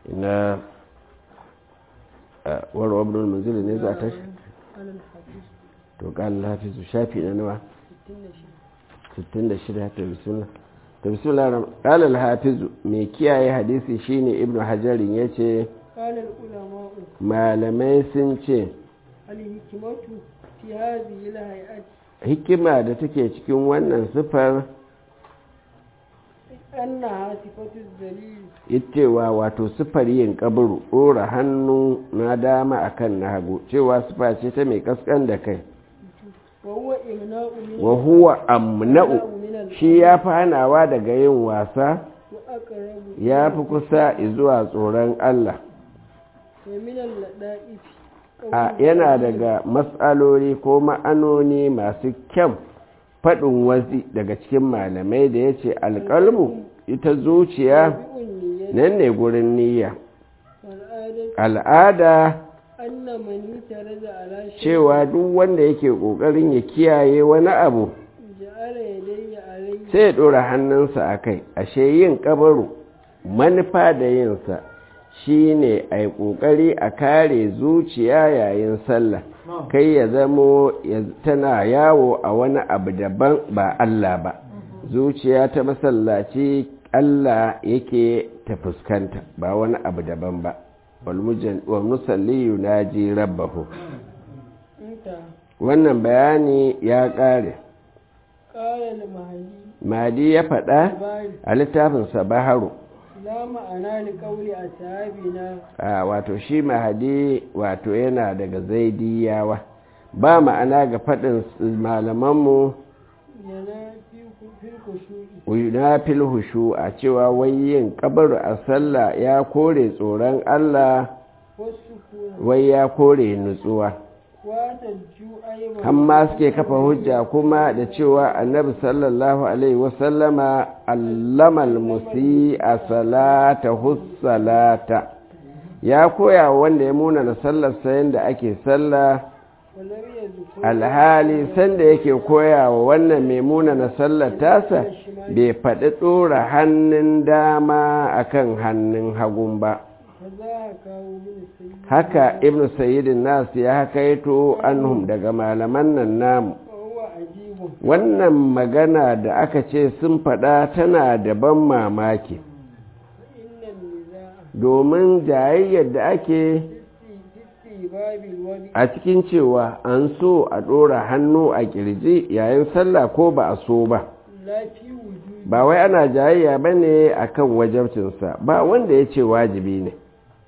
ina warwa ibn al-munzir ne za ta to qala hafizu shafi na nawa 66 ta bismillah ta bismillah qala al-hafizu mai kiyaye hadisi shine ibn hajar yace malamai sun ce al-hikmatu fi hadhihi al-hay'ati hikima da take cikin wannan sifar annaha sifatu dalil cewa wato sifar yin kaburu ɗora hannu na dama akan na hagu cewa sifa ce ta mai kaskan da kai wa huwa imna'u min wa huwa amna'u shi ya fi hanawa daga yin wasa wa aqrabu ya fi kusa zuwa tsoron Allah wa min al-lada'if a yana daga matsaloli ko ma'anoni masu kyan faɗin wazi daga cikin malamai da ya ce alƙalmu ita zuciya nan ne gurin niyya al'ada anna man yataraza ala shay cewa duk wanda yake ƙoƙarin ya kiyaye wani abu ja'ala yadayhi alayhi sai ya ɗora hannunsa a kai ashe yin ƙabaru manufa da yinsa shi ne a yi ƙoƙari a kare zuciya yayin sallah kai ya zamo tana yawo a wani abu daban ba Allah ba zuciya ta masallaci Allah yake ta fuskanta ba wani abu daban ba wal musalli yunaji rabbahu inta wannan bayani ya ƙare qala al-mahdi madi ya faɗa bari a littafinsa baharu la ma'ana li qawli ashabina a wato shi mahadi wato yana daga zaidiyawa ba ma'ana ga faɗin malamanmu yana fi fil khushu'i na fil hushu a cewa wai yin kabaru a sallah ya kore tsoron Allah wasukuna wai ya kore nutsuwa wa tajju ayman amma suke kafa hujja kuma da cewa annabi sallallahu alaihi wasallama allamal musi a salata hussalata ya koya wa wanda ya muna na sallar sayan da ake sallah walam yazkur alhali sanda yake koya wa wannan mai muna na sallar tasa bai faɗi ɗora hannun dama akan hannun hagun ba fa za ka kawo min sayyid haka ibnu sayyidin nas ya hakaito anhum daga malaman nan namu wa huwa ajibun wannan magana da aka ce sun faɗa tana da ban mamaki inna niza'a domin jayayyar da ake fisti babil wadi a cikin cewa an so a ɗora hannu a ƙirji yayin sallah ko ba a so ba la fi wujudi ba wai ana jayayya ba ne a kan wajabcinsa ba wanda ya ce wajibi ne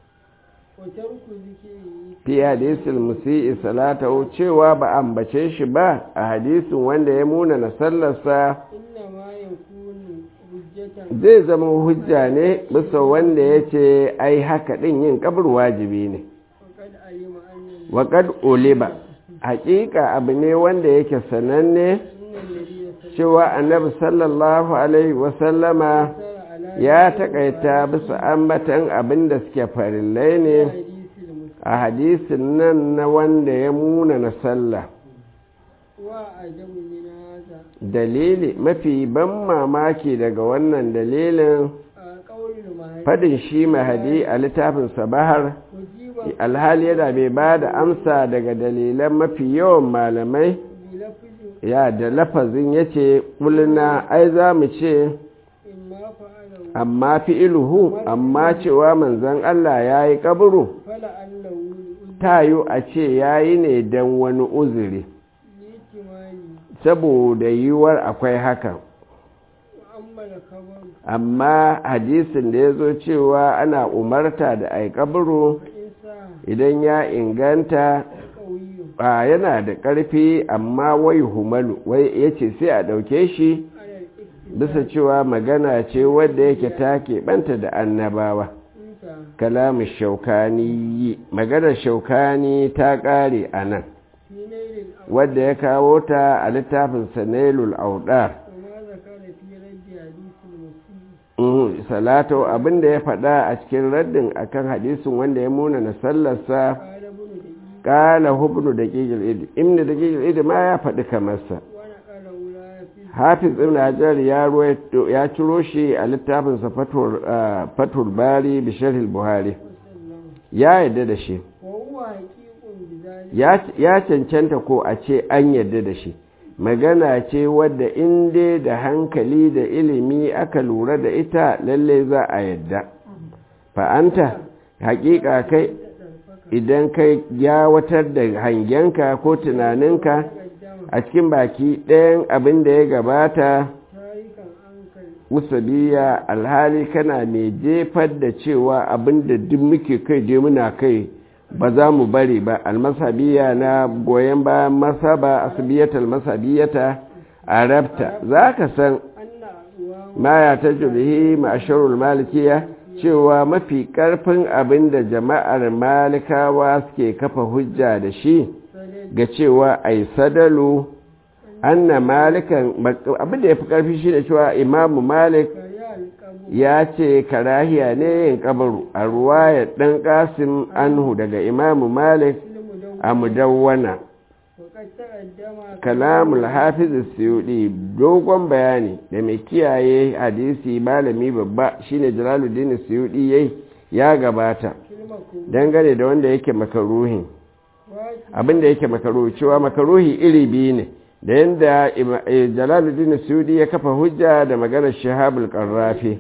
wa tarku zikri fi hadisul musi'i salatahu cewa ba ambace shi ba a hadisin wanda ya muna na sallarsa inna ma yakunu hujjatan zai zama hujja ne bisa wanda ya ce ai haka ɗin yin kabar wajibi ne faqad alima anna waƙad uliba haƙiƙa abu ne wanda yake sananne inna alladhi cewa annabi sallallahu alaihi wasallama yasara ala ya taƙaita bisa ambatan abin da suke farillai ne hadisi muslim a hadisin nan na wanda ya muna na sallah wa ajabu min hadha dalili mafi ban mamaki daga wannan dalilin a qawlul mahdi fadin shi mahadi a littafin sabahar wajiba alhali yana bai ba da amsa daga dalilan mafi yawan malamai bi lafzi ya da lafazin ya ce ƙulina ai za mu ce imma fa'alahu amma fi'iluhu amma cewa manzon Allah ya yi ƙaburu fala allahu li tayo a ce ya yi ne don wani uzuri ihtimali saboda yiwuwar akwai hakan wa amma al-khabar amma hadisin da ya zo cewa ana umarta da ai ƙaburu fa in sa idan ya inganta qawiyyu ba yana da ƙarfi amma wai humalu wai ya ce sai a ɗauke shi ala al-iktisab bisa cewa magana ce wadda yake ta keɓanta da annabawa inta kalamin shaukani maganar shaukani ta ƙare a nan fi nailil wadda ya kawo ta a littafin sanailul audar وما ذكر في رد حديث المسيء Mhm, salatu abinda ya faɗa a cikin raddin akan hadisin wanda ya muna na sallarsa قال ابن دقيق ƙala hubnu da ƙiƙil idi inda da ƙiƙil idi ma ya faɗi kamarsa ونقله لا في hafiz ibn hajar ya ruwaito ya ciro shi a littafinsa fatul ah, fatul bari bi sharh buhari ya yadda da shi وهو حقيق بذلك ya ya cancanta ko a ce an yadda da shi magana ce wadda in dai da hankali da ilimi aka lura da ita lalle za a yadda fa'anta hakika kai idan kai yawatar da hangenka ko tunaninka تقدم a cikin baki ɗayan abin da ya gabata تاركا عنك musabiya alhali kana mai jefar da cewa abin da duk muke kai je muna kai ba za mu bari ba almasabiya na goyon bayan masaba asibiyatal masabiyata a rabta za ka san أن أقوام ma ya ta jirhi ma'asharul malikiya cewa mafi ƙarfin abin da jama'ar malikawa suke kafa hujja da shi سدد ga cewa ai sadalu anna malikan abin da ya fi ƙarfi shi da cewa imamu malik كريا القبر ya ce karahiya ne yin kabaru a ruwaya ɗan ƙasim anhu daga imamu malik المدون a mudawwana وقد تقدم kalamul hafiz suyudi dogon bayani da mai kiyaye hadisi malami babba shine jalaluddin suyudi yayi ya gabata كلمة dangane da wanda yake makaruhi واجب abinda yake makaruhi cewa makaruhi iri biyu ne da yanda ima- eh, jalaluddin suyudi ya kafa hujja da maganar shahabul qarrafi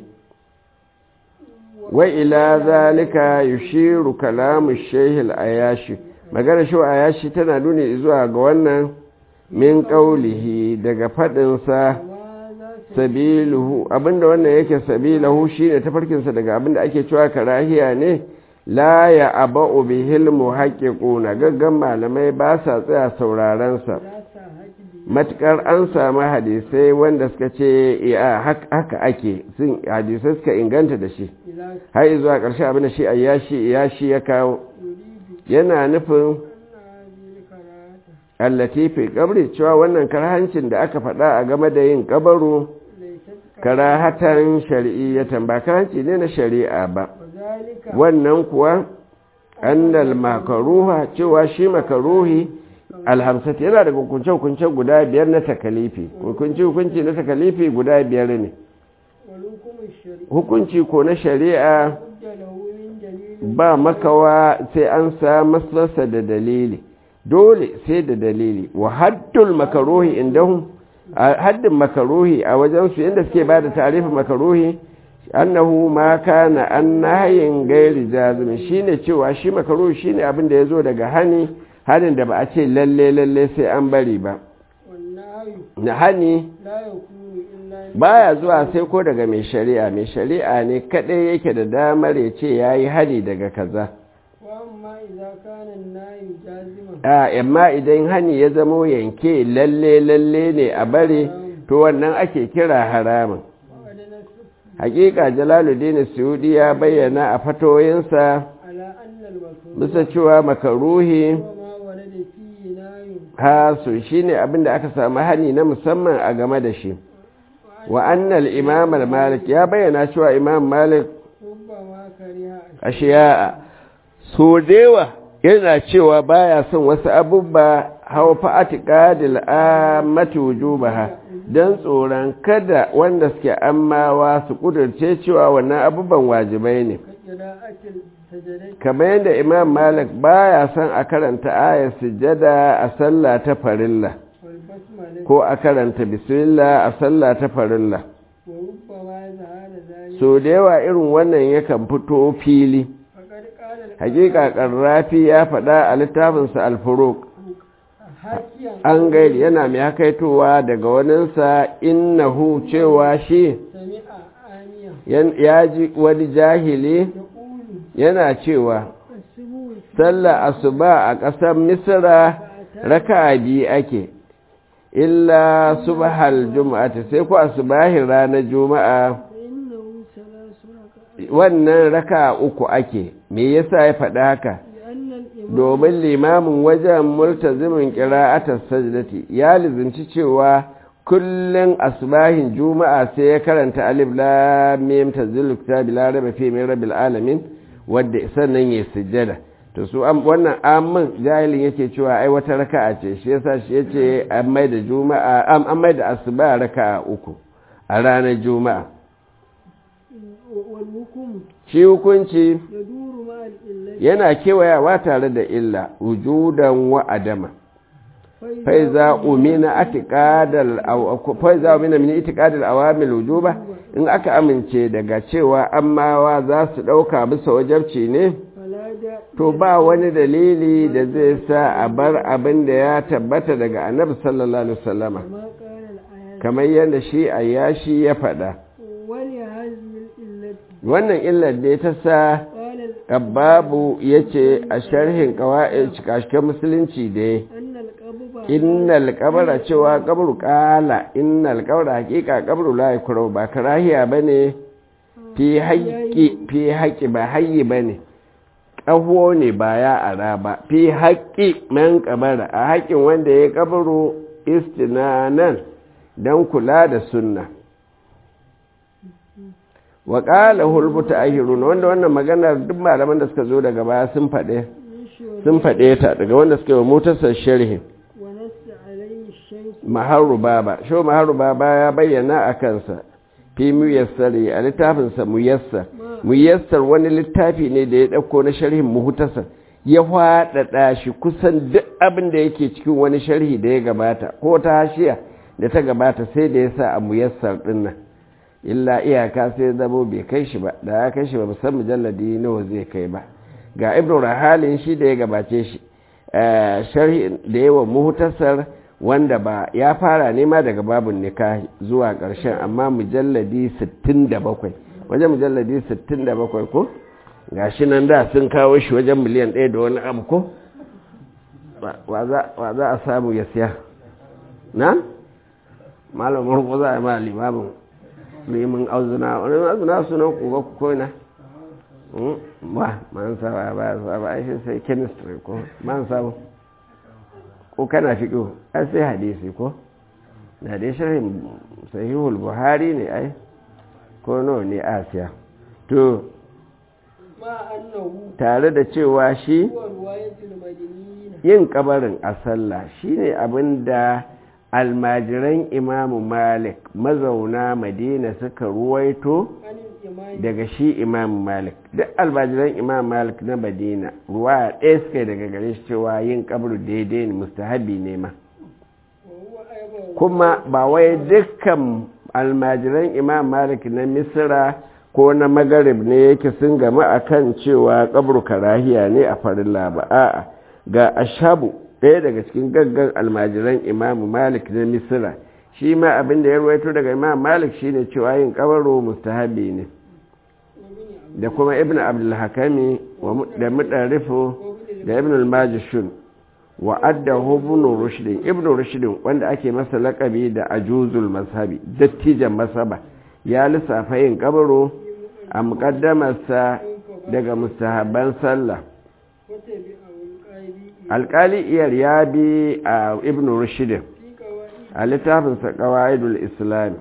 wa ila zalika yushiru kalamu shehil ayashi maganar shi ayashi tana nuni zuwa ga wannan min qaulihi daga faɗinsa وماذا sabiluhu abinda wannan yake sabilahu shine tafarkinsa daga abinda ake cewa karahiya ne la ya aba'u bihil muhaqqiquna gaggan malamai ba sa tsaya sauraron sa لا ساحت به matukar an samu hadisai wanda suka ce ya haka ake sun hadisai suka inganta da shi إلى har zuwa ƙarshe abinda shi ayyashi yashi ya kawo يريد yana nufin أن هذه الكراهة allati fi qabri cewa wannan karhancin da aka faɗa a game da yin kabaru ليست karahatan shari'iyyatan ba karanci ne na shari'a ba وذلك wannan kuwa annal makaruha cewa shi makaruhi alhamsati yana da hukunce-hukunce guda biyar na takalifi hukunci-hukunci na takalifi guda biyar ne ولكم الشريعة hukunci ko na shari'a بد له من دليل ba makawa sai an sa masa da dalili dole sai da dalili wa haddul makaruhi indahum a haddin makaruhi a wajensu inda suke ba da tarifin makaruhi annahu ma kana an nahayin gairi jazim shine cewa shi makaruhi shine abin da yazo daga hani hanin da ba a ce lalle lalle sai an bari ba والنهي na hani لا يكون إلا baya zuwa sai ko daga mai shari'a mai shari'a ne kadai yake da damar ya ce yayi hani daga kaza وأما إذا كان النهي جازما a amma idan hani ya zamo yanke lalle lalle ne a bare to wannan ake kira haramun وقد نص hakika jalaluddin suyudi ya bayyana a fatoyinsa على أن المكروه bisa cewa makaruhi هو ما ورد فيه نهي hasu shine abinda aka samu hani na musamman a game da shi wa annal imam al-malik ya bayyana cewa imam malik ربما كره ashiya'a so dewa yana cewa baya son wasu abubba hau fa'atiqadil ammati wujubaha dan tsoron kada wanda suke ammawa su kudurce cewa wannan abubuwan wajibai ne كقراءة السجدة kamar yadda imam malik baya son a karanta ayar sujada a sallah ta farilla والبسملة ko a karanta bismillah a sallah ta farilla وربما ظهر ذلك so da yawa irin wannan yakan fito fili فقد قال hakika karrafi ya faɗa a littafinsa alfuruk حاكيا an gairi yana mai hakaitowa daga waninsa innahu cewa shi سمع آنيا yan- ya ji wani jahili يقول yana cewa السبوع sallah asuba a ƙasar misra raka biyu ake illa subhal juma'ati sai ku asubahin ranar juma'a فإنه ثلاث ركعات wannan raka uku ake me yasa ya faɗi haka لأن الإمام domin limamin wajen multazimin ƙira'atar sajdati ya lizinci cewa kullum asbahin juma'a sai ya karanta alif lam mim tanzilul kitabi la raiba fihi min rabbil alamin wadda sannan ya sujjada to su wannan amin jahilin yake cewa ai wata raka'a ce shi yasa shi yace an mai da juma'a an mai da asuba raka'a uku a ranar juma'a shi hukunci yana kewayawa tare da illa wujudan wa adama faiza umina atiqadal aw faiza umina min itiqadal awamil wujuba in aka amince daga cewa ammawa za su dauka bisa wajabci ne to ba wani dalili da zai sa a bar abin da ya tabbata daga annabi sallallahu alaihi wasallama kamar yadda shi ayyashi ya faɗa wannan illar da ta sa babu ya ce a sharhin kawai cikashen musulunci da ya innal kabara cewa kabru kala innal kabara hakika kabru la yakuru ba karahiya bane fi haqqi fi haqqi ba hayyi bane ƙaho ne ba ya ara ba fi haƙƙi man kabara a haƙƙin wanda ya kabaro istinanan don kula da sunna wa ƙala hulbuta ahirun wanda wannan maganar duk malaman da suka zo daga baya sun faɗe sun faɗe ta daga wanda suka yi motarsa sharhi maharu baba sho maharu baba ya bayyana a kansa fi muyassari a littafinsa muyassar muyassar wani littafi ne da ya ɗauko na sharhin muhutasar ya faɗaɗa shi kusan duk abin da yake cikin wani sharhi da ya gabata ko ta hashiya da ta gabata sai da ya sa a muyassar ɗin nan illa iyaka sai zamo bai kai shi ba da ya kai shi ba musan mujalladi nawa zai kai ba ga ibnu rahalin shi da ya gabace shi sharhi da yawa muhutasar wanda ba ya fara nema daga babun nikahi zuwa ƙarshen amma mujalladi 67 wajen mujalladi 67 ko gashi nan da sun kawo shi wajen miliyan ɗaya da wani abu ko wa za a samu ya siya na malamin ko za a yi ma limamin limin auzuna wani auzuna sunan kuga ku koina ba man saba ba saba aishi sai chemistry ko man saba ko kana fiƙo ai sai hadisi ko da dai shirin sahihul buhari ne ai ko nawa ne asiya to tare da cewa shi yin kabarin a sallah shine abin da almajiran imamu malik mazauna madina suka ruwaito daga shi imamu malik duk almajiran imamu malik na madina ruwa ɗaya suka daga gare shi cewa yin kabaru daidai ne mustahabi ne ma kuma ba wai dukkan almajiran imam malik na misira ko na magarib ne yake sun gama akan cewa kabru karahiya ne a farilla ba a'a ga ashabu ɗaya daga cikin gaggan almajiran imam malik na misira shi ma abin da ya ruwaito daga imam malik shine cewa yin kabaro mustahabi ne da kuma ibn abdulhakami da mudarrifu da ibn al-majishun wa addahu ibn rushdin ibn rushdin wanda ake masa lakabi da ajuzul mazhabi dattijan masaba ya lissafa yin kabaro a muqaddamarsa daga mustahabban sallah alkali iyar ya bi a ibn rushdin a littafinsa qawaidul islam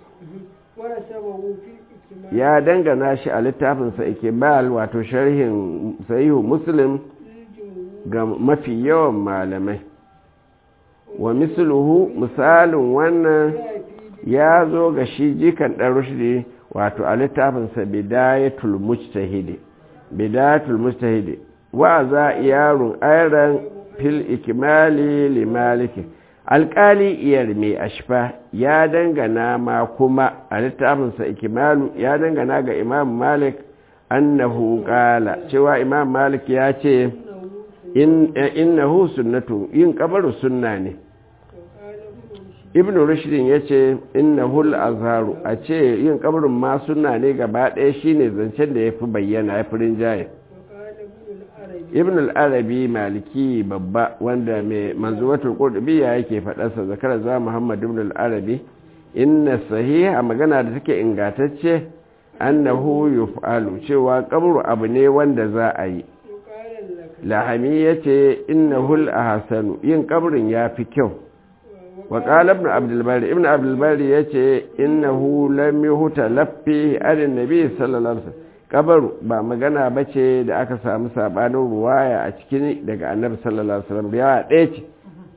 ya dangana shi a littafinsa ikibal wato sharhin sahihu muslim ga mafi yawan malamai wa misluhu misalin wannan ya zo ga shi jikan ɗan rushdi wato a littafinsa bidayatul mujtahidi bidayatul mujtahidi wa za yarun ayran fil ikmali li maliki alƙali iyar mai ashfa ya dangana ma kuma a littafinsa ikimalu ya dangana ga imam malik annahu qala cewa imam malik ya ce innahu sunnatu yin kabaru sunna ne ibn rushdin ya ce innahu al-azharu a ce yin kabarin ma sunna ne gaba ɗaya shine zancen da ya fi bayyana ya fi rinjaye ibn al-arabi maliki babba wanda mai manzuwatul qurtubiyya yake faɗarsa zakara za muhammad ibn al-arabi inna sahiha magana da take ingantacce annahu yuf'alu cewa kabru abu ne wanda za a yi lahami yace innahu al-ahsanu yin kabrin yafi kyau wa qala ibn abdul bari ibn abdul bari yace innahu lam yuhta laffi an nabi sallallahu alaihi wasallam kabaru ba magana ba ce da aka samu sabanin ruwaya a cikin daga annabi sallallahu alaihi wasallam yawa ɗaya ce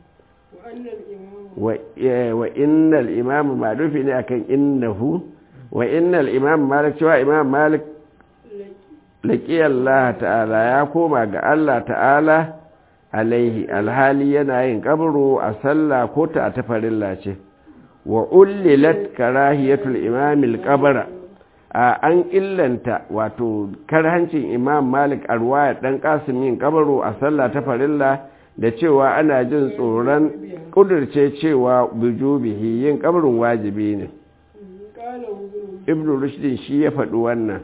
wa innal imamu malufi ne akan innahu wa innal imamu malik cewa imam malik laƙi Allah ta'ala ya koma ga Allah ta'ala alaihi alhali yana yin kabaro a sallah ko ta a tafarilla ce wa ullilat karahiyatul imamil kabara a an illanta wato karhancin imam malik a ruwaya dan kasim yin kabaro a sallah ta farilla da cewa ana jin tsoron kudurce cewa bujubihi yin kabarin wajibi ne ibn rushdin shi ya faɗi wannan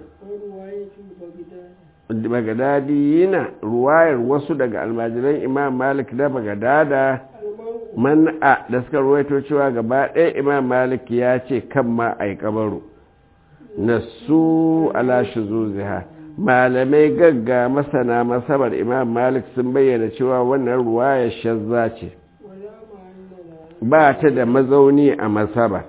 bagadadiyina ruwayar wasu daga almajiran imam malik da bagadada man'a da suka ruwaito cewa gaba ɗaya imam malik ya ce kan ma a yi kabaru na su ala shuzuziha malamai gagga masana masabar imam malik sun bayyana cewa wannan ruwayar shazza ce ba ta da mazauni a masaba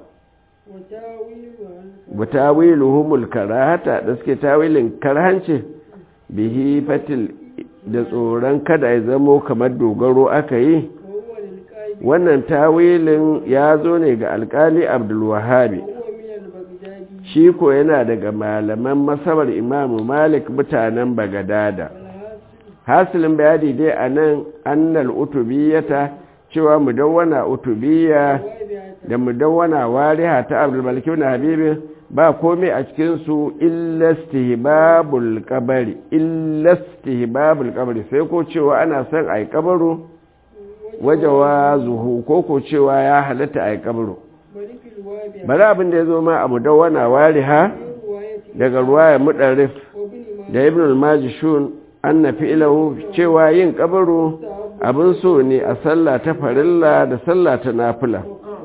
wa tawiluhumul karahata da suke tawilin karhanci bihi fatil da tsoron kada ya zamo kamar dogaro aka yi wannan tawilin ya zo ne ga alkali abdulwahabi shi ko yana daga malaman masabar imamu malik mutanen bagadada hasilin bayani dai a nan annal utubiyata cewa mudawwana utubiya da mudawwana wariha ta abdulmalik ibn habibi ba komai a cikinsu illastihbabul kabari illastihbabul kabari sai ko cewa ana son a yi kabaru wajewa zuhu ko ko cewa ya halatta a yi kabaru bari abin da ya zo ma a mudawwana wariha daga ruwaya mudarrif da ibn al-majishun an na fi'ilahu cewa yin kabaru abin so ne a sallah ta farilla da sallah ta nafila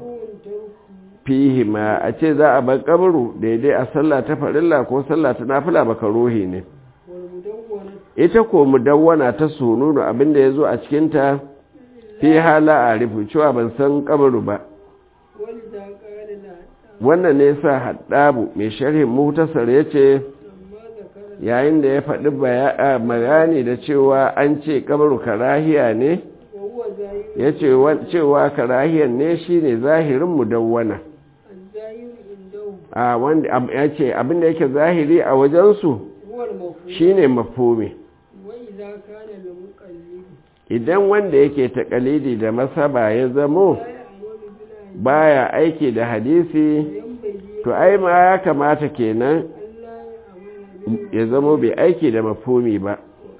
fihi ma a ce za a bar kabaru daidai a sallah ta farilla ko sallah ta nafila baka rohi ne ita ko mudawwana ta sununu abinda ya zo a cikinta fi hala a rufu cewa ban san kabaru ba wannan ne sa haddabu mai sharhin mutasar ya ce yayin da ya faɗi bayani da cewa an ce kabaru karahiya ne ya ce cewa karahiyar ne shine zahirin mudawwana a wanda ya ce abinda yake zahiri a wajensu shine mafumi idan wanda yake takalidi da masaba ya zamo baya aiki da hadisi to ai ma ya kamata kenan ya zamo bai aiki da mafumi ba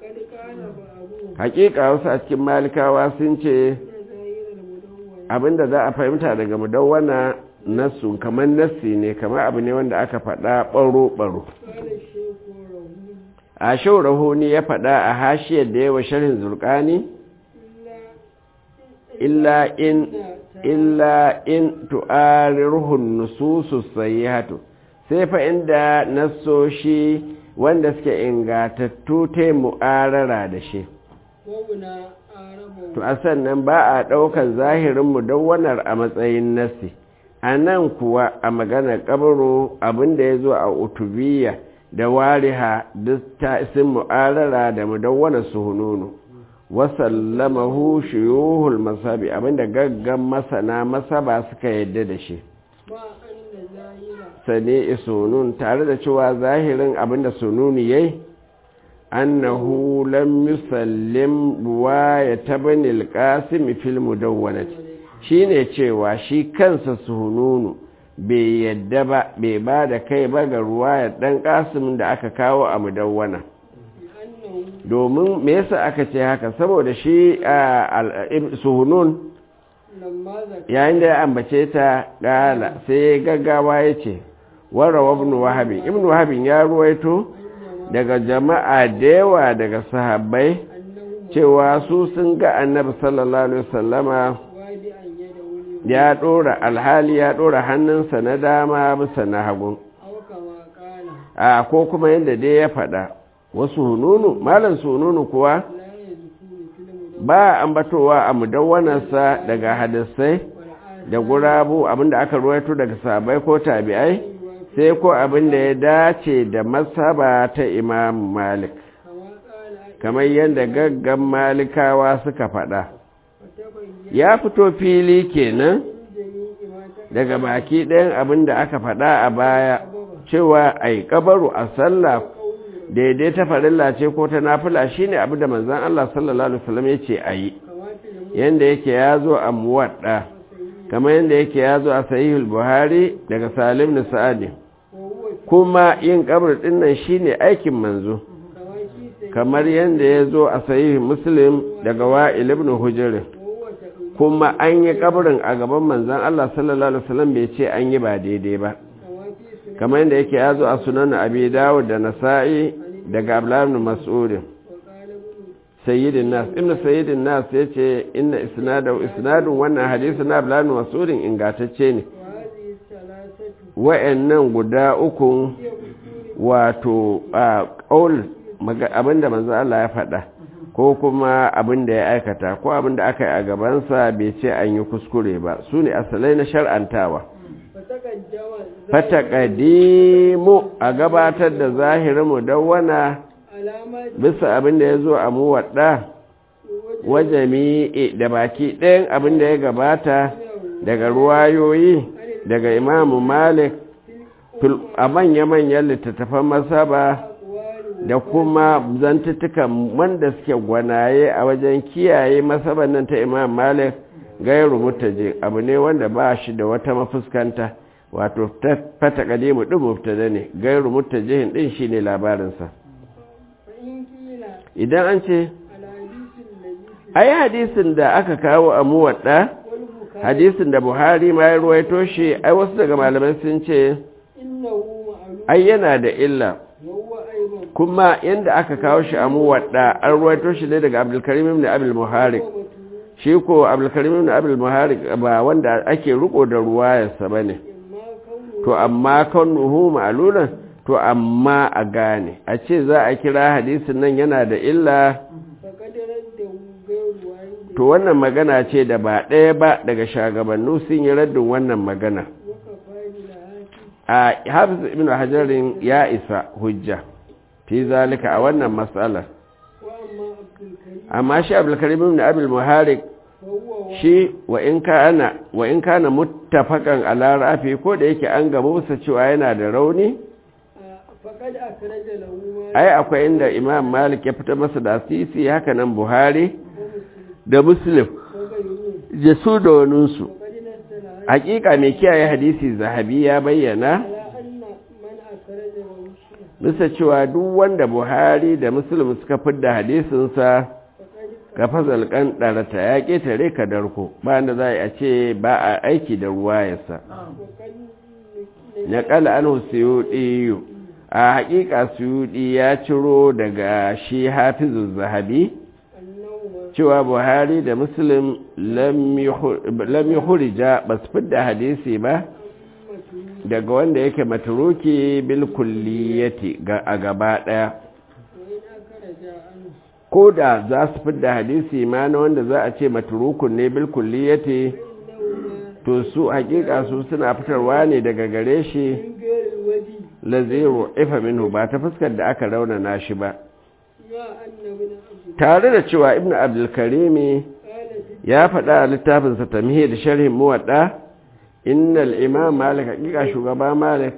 hakika wasu a cikin malikawa sun ce abinda za a fahimta daga mudawwana nasu kamar nassi ne kamar abu ne wanda aka faɗa ɓaro-ɓaro a shaurahoni ya faɗa a hashiyar da yawa sharhin zurkani illa in illa in tu'arirhun nususu sayyihatu sai fa inda nassoshi wanda suke ingatattu ta mu'arara da shi to a sannan ba a ɗaukar zahirin mudawwanar a matsayin nassi a nan kuwa a maganar kabaro abinda ya zo a utubiya da wariha duk ta isin mu'arara da mudawwanar suhununu wasallamahu shuyuhul masabi abinda gaggan masana masaba suka yadda da shi sane isunun tare da cewa zahirin abinda sununi yayi annahu lam yusallim ruwaya tabni al-qasim fil mudawwanati shine cewa shi kansa sununu bai yadda ba bai ba da kai ba ga ruwaya dan qasim da aka kawo a mudawwana domin me yasa aka ce haka saboda shi suhunun yayin da ya ambace ta gala sai gaggawa ya ce warawa ibn wahabi ibn wahabi ya ruwaito daga jama'a da yawa daga sahabbai cewa su sun ga annabi sallallahu alaihi wasallama ya dora alhali ya dora hannunsa na dama bisa na hagu a ko kuma yadda dai ya faɗa wasu hununu malam sununu kuwa ba ambatowa a mudawwanarsa daga hadisai da gurabu abinda aka ruwaito daga sahabbai ko tabi'ai sai ko abin da ya dace da masaba ta imam malik kamar yadda gaggan malikawa suka faɗa ya fito fili kenan daga baki ɗayan abin da aka faɗa a baya cewa a yi ƙabaru a sallah daidai ta farilla ce ko ta nafila shine abin da manzan Allah sallallahu Alaihi wasallam ya ce a yi yadda yake ya zo a muwaɗa kamar yadda yake ya zo a sahihul buhari daga salim da sa'adi kuma yin ƙabar ɗinnan shine aikin manzo kamar yadda ya zo a sahihul muslim daga wa'il ibn hujr kuma an yi ƙabarin a gaban manzan Allah sallallahu Alaihi wasallam bai ce an yi ba daidai ba kamar yadda yake ya zo a sunan abi dawud da nasa'i daga abdullahi mas'ud sayyidin nas ibnu sayyidin nas yace inna isnadu isnadun wannan hadisi na abdullahi mas'ud ingantacce ne wa'annan guda uku wato a qaul abinda manzo Allah ya faɗa ko kuma abinda ya aikata ko abinda aka yi a gabansa bai ce an yi kuskure ba su ne asalai na shar'antawa fataƙadimu a gabatar da zahirin mudawwana bisa abin da ya zo a muwaɗa wajami da baki ɗayan abin da ya gabata daga ruwayoyi daga imamu malik a manya-manyan littattafan masaba da kuma zantuttukan wanda suke gwanaye a wajen kiyaye masaban nan ta imam malik gairu mutaje abu ne wanda ba shi da wata mafuskanta wato fata kadimu ɗin mubtada ne gairu mutajihin ɗin shi ne labarinsa idan an ce ai hadisin da aka kawo a muwaɗa hadisin da buhari ma ya ruwaito shi ai wasu daga malamai sun ce ai yana da illa kuma yadda aka kawo shi a muwaɗa an ruwaito shi ne daga abdulkarim ibn abdul muharik shi ko abdulkarim ibn abdul muharik ba wanda ake riko da ruwayarsa ba ne to amma kan nuhu ma'alunan to amma a gane a ce za a kira hadisin nan yana da illa to wannan magana ce da ba ɗaya ba daga shagabannu sun yi raddin wannan magana a hafiz ibn hajarin ya isa hujja fi zalika a wannan matsalar amma shi abulkarim ibn abul muharik shi wa in kana wa in kana muttafaqan ala rafi ko da yake an gaba musa cewa yana da rauni ai akwai inda imam malik ya fita masa da asisi haka nan buhari da muslim da su da waninsu hakika mai kiyaye hadisi zahabi ya bayyana bisa cewa duk wanda buhari da muslim suka fidda hadisinsa ka fazal kan ɗarata ya ƙetare ka darko ba da za a ce ba a aiki da ruwa yasa na ƙala an suyuɗi a haƙiƙa suyuɗi ya ciro daga shi hafizu zahabi cewa buhari da muslim lam yi hurija ba su fidda hadisi ba daga wanda yake maturuki bil kulliyati a gaba ɗaya ko da za su fidda hadisi ma na wanda za a ce maturukun ne bil kulliyati to su hakika su suna fitarwa ne daga gare shi laziru ifa minhu ba ta fuskar da aka raunana shi ba tare da cewa ibnu abdulkarimi ya faɗa a littafinsa tamhid da sharhin muwadda innal imam malik hakika shugaba malik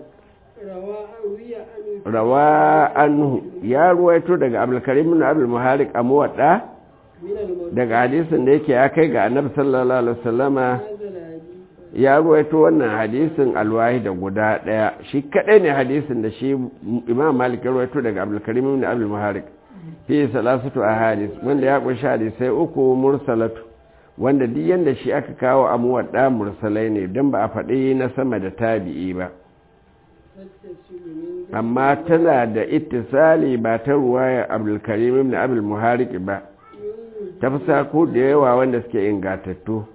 rawa anhu ya ruwaito daga abdulkarim ibn abdul muharik a muwadda daga hadisin da yake ya kai ga annabi sallallahu alaihi wasallama ya ruwaito wannan hadisin alwahi da guda daya shi kadai ne hadisin da shi imam malik ya ruwaito daga abdulkarim ibn abdul muharik fi salasatu ahadis wanda ya kunshi hadisai uku mursalatu wanda duk yanda shi aka kawo a muwadda mursalai ne don ba a faɗi na sama da tabi'i ba amma tana da ittisali ba ta ruwaya abdulkarim ibn abdul muharik ba ta fi sako da yawa wanda suke ingatattu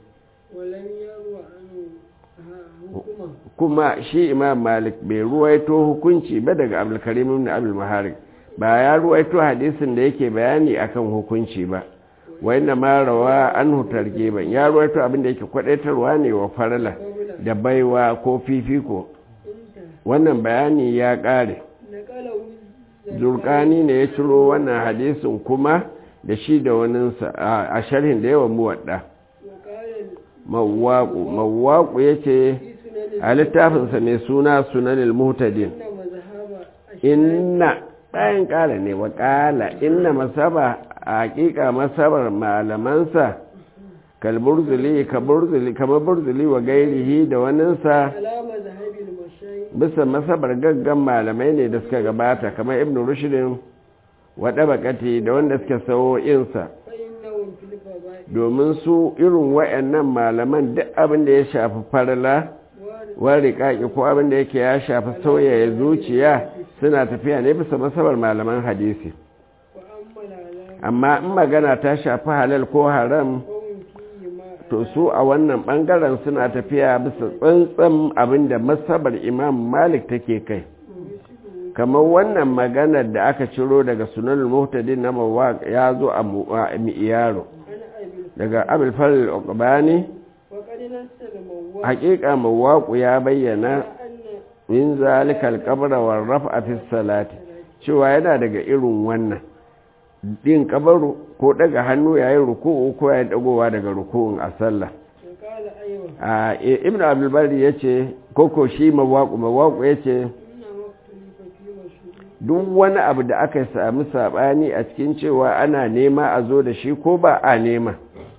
kuma shi imam malik bai ruwaito hukunci ba daga abdulkarim ibn abdul muharik ba ya ruwaito hadisin da yake bayani akan hukunci ba wanda ma rawa an hutar geban ya ruwaito abin da yake kwadaitarwa ne wa farala da baiwa ko fifiko wannan bayani ya ƙare نقله zurkani ne ya ciro wannan hadisin kuma da shi da waninsa a sharhin da yawan muwadda وقال mawaƙu mawaƙu ya ce في سنن a littafinsa mai suna sunanil muhtadin إن مذهب inna ɗayan ƙala ne wa ƙala inna masaba a haƙiƙa masabar malamansa kalburzuli kaburzuli kamar burzuli wa gairihi da waninsa على مذهب المشايخ bisa masabar gaggan malamai ne da suka gabata kamar ibn rushdin waɗa bakati da wanda suka sawo insa فإنهم في الفضائل domin su irin wayannan malaman duk abin da ya shafi farla وارد wari kaki ko abin da yake ya shafi sauyaya zuciya suna tafiya ne bisa masabar malaman hadisi وأما العلام amma in magana ta shafi halal ko haram قوم فيه ما to su a wannan bangaren suna tafiya bisa tsantsan abin da masabar imam malik take kai يشبه kamar wannan maganar da aka ciro daga sunan muhtadin na mawaq ya zo a mu- a miyaro عن أبي daga abul faril uqbani وقد نسى المواد haƙiƙa mawaqu ya bayyana أن min zalikal qabra war raf'a fi salati cewa yana daga irin wannan din kabaru ko daga hannu yayin ruku'u ko yayin dagowa daga ruku'un a sallah وقال أيوة a ibnu abdul bari yace koko shi mawaqu mawaqu yace إنما اختلف في مشروع duk wani abu da aka sami sabani a cikin cewa ana nema a zo da shi ko ba a nema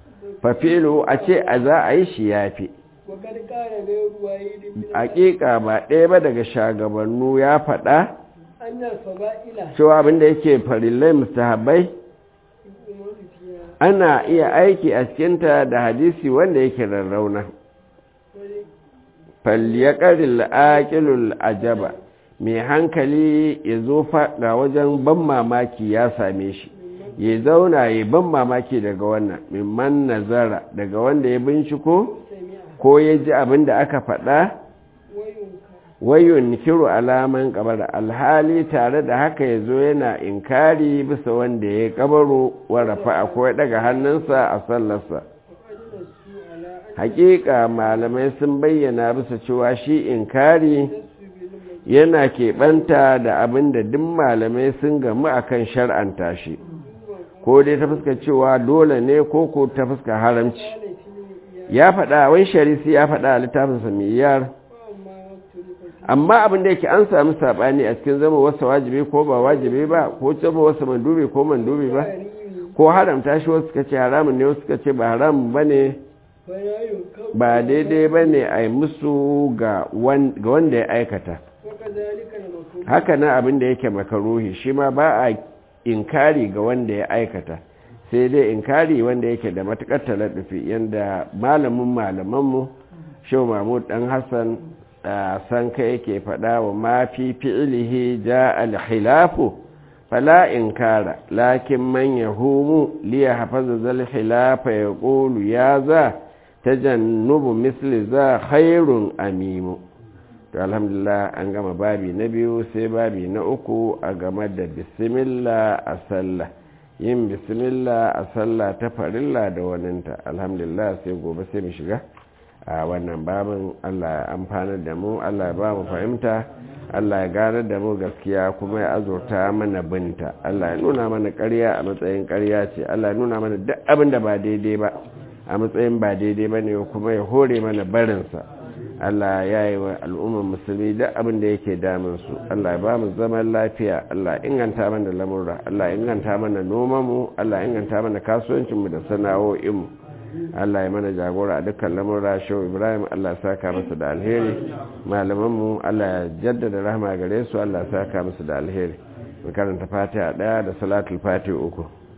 fafilu a ce a za a yi shi yafi وقد قال غير واحد من hakika ba ɗaya ba daga shagabannu ya faɗa أن الفضائل cewa abinda yake farillai mustahabbai يؤمن فيها ana iya aiki a cikinta da hadisi wanda yake rarrauna ول- falyaqaril aqilul ajaba mai hankali ya zo ga wajen ban mamaki ya same shi ya zauna ya ban mamaki daga wannan mimman nazara daga wanda ya binciko سمع ko ya ji abin da aka faɗa وينكر wayun kiru alaman kabar alhali tare da haka ya zo yana inkari bisa wanda ya kabaro warafa ko ya daga hannunsa a sallarsa وقد نسوا على أن hakika malamai sun bayyana bisa cewa shi inkari نسوا بالمجد yana keɓanta da abin da duk malamai sun gamu akan shar'anta shi ko dai ta fuska cewa dole ne ko ko ta fuska haramci قال في المئيان ya faɗa wai sharisi ya faɗa a littafinsa miyar وأما اختلف فيه amma abin da yake an sami saɓani a cikin zama wasu wajibi ko ba wajibi ba ko zama wasu mandubi ko mandubi ba تحريم ko haramta shi wasu suka ce haramun ne wasu suka ce ba haramun ba ne فلا ينكر ba daidai ba ne a yi musu ga wan- ga wanda ya aikata وكذلك المكروه haka nan abin da yake makaruhi shi ma ba a inkari ga wanda ya aikata sai dai inkari wanda yake da matukar taladufi yadda malamin malamanmu shau mahmud dan hassan a san ka yake faɗa wa ma fi fi'ilihi ja al-khilafu fala inkara lakin man yahumu liya hafaza zal khilafa yaqulu ya za tajannubu misli za khairun amimu to alhamdulillah an gama babi na biyu sai babi na uku a game da bismillah a sallah yin bismillah a sallah ta farilla da waninta alhamdulillah sai gobe sai mu shiga a wannan babin allah ya amfana da mu allah ya ba mu fahimta allah ya gane da mu gaskiya kuma ya azurta mana binta allah ya nuna mana karya a matsayin karya ce allah ya nuna mana duk abin da ba daidai ba a matsayin ba daidai ba ne kuma ya hore mana barinsa Allah ya yi wa al'ummar musulmi duk abin da yake damunsu Allah ya ba mu zaman lafiya Allah ya inganta mana lamurra Allah ya inganta mana nomanmu Allah ya inganta mana kasuwancinmu da sana'o'inmu Allah ya mana jagora a dukkan lamurra shehu Ibrahim Allah ya saka masa da alheri malamanmu Allah ya jaddada rahama gare su Allah ya saka masa da alheri mu karanta fatiha daya da salatul fatiha uku